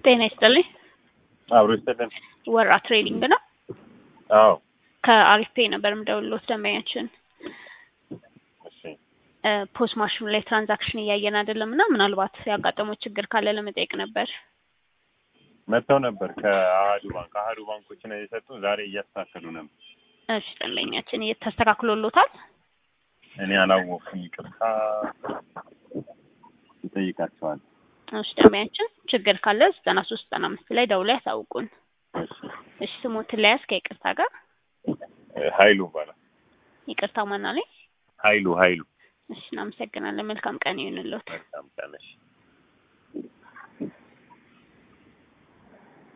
ጤና ይስጥልኝ። አብሮ ይስጥልን። ወራ ትሬዲንግ ነው። አዎ ከአሪፍ ፔይ ነበር የምደውልሎት ደንበኛችን እሺ ፖስ ማሽኑ ላይ ትራንዛክሽን እያየን አይደለም እና ምናልባት ያጋጠመው ችግር ካለ ለመጠየቅ ነበር። መጥተው ነበር ከአህዱ ባንክ አህዱ ባንኮች ነው የሰጡን። ዛሬ እያስተካከሉ ነበር። እሺ ደንበኛችን ተስተካክሎሎታል? እኔ አላወቅኩም፣ ይቅርታ ይጠይቃቸዋል። እሺ ደንበኛችን ችግር ካለ ዘጠና ሶስት ዘጠና አምስት ላይ ደውሎ ያሳውቁን። እሺ እሺ ስሞትን ለያዝ ከይቅርታ ጋር ሀይሉ ይባላል። ይቅርታ ማና ላይ ሀይሉ ሀይሉ እሺ እናመሰግናለን። መልካም ቀን ይሁንልዎት። መልካም ቀን እሺ።